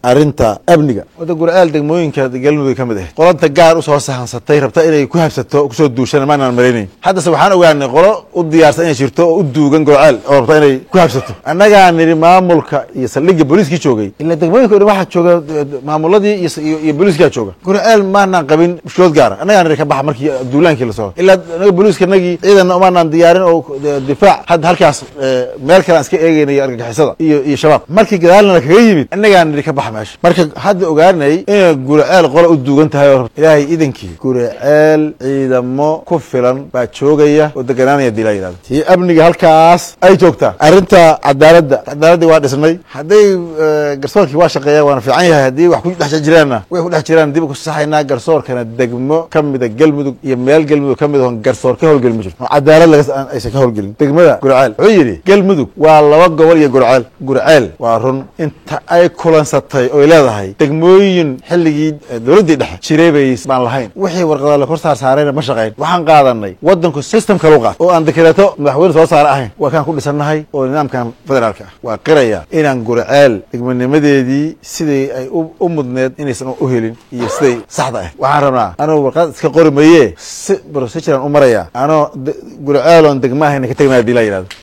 arrinta amniga wadda gurcaal degmooyinka galmudug ka mid ah qolanta gaar usoo sahansatay rabta inay ku habsato o kusoo duushana maanaan malaynayn haddase waxaan ogaanay qolo u diyaarsan inay jirto oo u duugan gurcaal oo rabta inay ku habsato annagaa nidhi maamulka iyo saldhigga booliiskii joogay ila degmooyinka o dhan waxaa jooga maamuladii iyo booliiskaa jooga gurcaal maanaan qabin mushkilood gaara annagaa nidhi ka baxa markii duulaankii lasoo ilaa anaga booliiska nagii ciidanna umaanaan diyaarin oo difaac hadda halkaas meel kale aan iska eegeynay argagixisada iyo iyo shabaab markii gadaalnana kaga yimid annagaa nidhi ka baxa meesha marka hadda ogaanay inay gurceel qola u duugan tahay oo ilaahay idankii gurceel ciidamo ku filan baa joogaya oo deganaanaya dii laa yidhahdo tii amniga halkaas ay joogtaa arrinta cadaaladda cadaaladdii waa dhisnay hadday garsoorkii waa shaqeeya waana fiican yahay haddii wax ku dhex jiraanna way ku dhex jiraan dib ku saxaynaa garsoorkana degmo ka mida galmudug iyo meel galmudug ka mid oon garsoor ka howlgelin ma jirto oo cadaalad laga aysan ka howlgelin degmada gurceel wuxuu yidhi galmudug waa laba gobol iyo gurceel gurceel waa run inta ay kulansatay oy leedahay degmooyin xilligii dowladdii dhexe jiray bay baan lahayn wixii warqada la kor saar saarayna ma shaqayn waxaan qaadanay waddanku system kalu qaat oo aan dekereeto madaxweyne soo saare ahayn waa kaan ku dhisannahay oo nidaamkan federaalka ah waa qiraya inaan gurceel degmanimadeedii sidai ay u mudneed inaysan u helin iyo siday saxda ah waxaan rabnaa anuu warqad iska qori maye si proceduran u maraya anoo gurceel oon degma ahayna ka tegnaya hadii laa yidhahdo